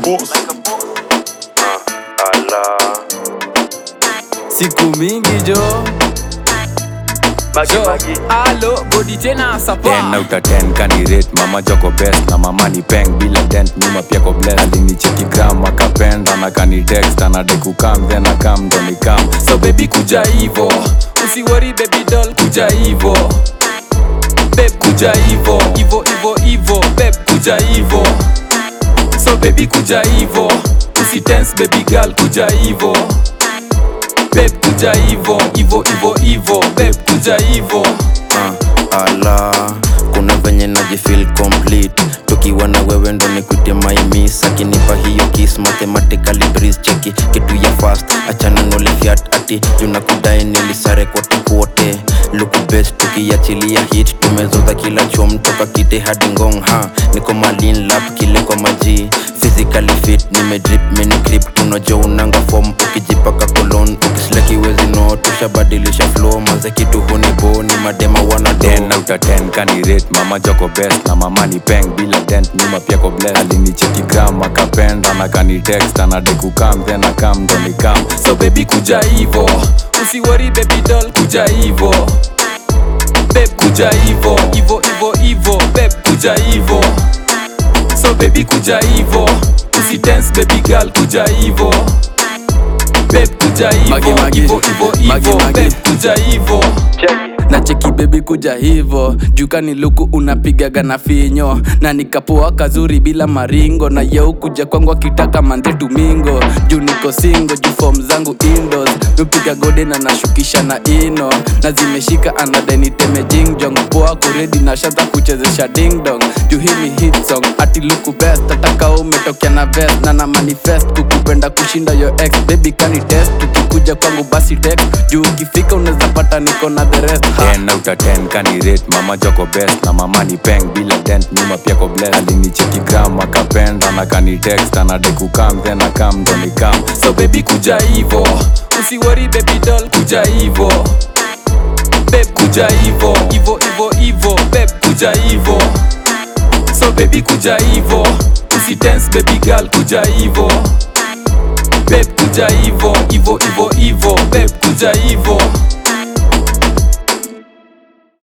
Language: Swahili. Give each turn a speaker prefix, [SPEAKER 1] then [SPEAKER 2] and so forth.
[SPEAKER 1] boss.
[SPEAKER 2] siku mingi jo Jo, alo bodi tena sapa
[SPEAKER 3] ten out of ten kanirate mama joko best na mama ni peng bila dent nyuma pia ko bless alinicheki gram akapenda na kanitext anadai kukam then akam ndo nikam
[SPEAKER 2] so baby kuja hivo usiwori baby doll kuja hivo beb kuja hivo hivo hivo hivo beb kuja hivo so baby kuja hivo usitense baby girl kuja hivo beb kuja hivo hivo hivo hivo beb kuja hivo
[SPEAKER 4] uh, ala kuna venye najifil complete tukiwa na wewe ndo nikute maimis akinipa hiyo kis mathematically breeze cheki kitu ya fast achana nole fiat ati junakudai nilisare kote kote luku best tukiachilia hit tumezoza kila chom toka kite hadi ngong ha niko malin lap kile kwa maji physically fit nimedrip mini grip tunajo unanga form ukijipaka kolon ukisleki wezi no tushabadilisha flow manze kitu hunibo ni madema wana
[SPEAKER 3] ten out of ten kanirate mama joko best na mama ni peng bila dent nyuma pia ko bless alinicheki gram akapenda na kanitext anadai kukam then akam ndo nikam
[SPEAKER 2] so baby kuja hivo usiwori baby doll kuja hivo beb kuja hivo hivo hivo hivo beb kuja hivo so baby kuja hivo usitense baby girl kuja hivo beb kuja
[SPEAKER 5] Magi,
[SPEAKER 2] hivo
[SPEAKER 5] magi.
[SPEAKER 2] hivo hivo
[SPEAKER 5] Magi,
[SPEAKER 2] hivo
[SPEAKER 5] magi.
[SPEAKER 2] beb kuja hivo
[SPEAKER 5] na cheki bebi kuja hivo jukani luku unapigaga na finyo na nikapoa kazuri bila maringo na yeu kuja kwangu akitaka mande tumingo juu niko singo juu fom zangu indos mipiga gode na nashukisha na ino na zimeshika anadeniteme jingjong poa kuredi na shaza kuchezesha dingdong juu hii ni hit song ati luku best ataka umetokea na vest na na manifest kukupenda kushinda yo ex baby kani test ukikuja kwangu basi text juu ukifika unaweza pata niko na the rest ha.
[SPEAKER 3] ten out of ten kanirate mama joko best na mama ni peng bila dent nyuma pia ko bless alinicheki gram akapenda na kanitext anadai kukam then akam ndo nikam
[SPEAKER 2] so baby kuja hivo usiwori baby doll kuja hivo beb kuja hivo hivo hivo hivo beb kuja hivo so baby kuja hivo usitense baby girl kuja hivo beb kuja hivo hivo hivo hivo beb kuja hivo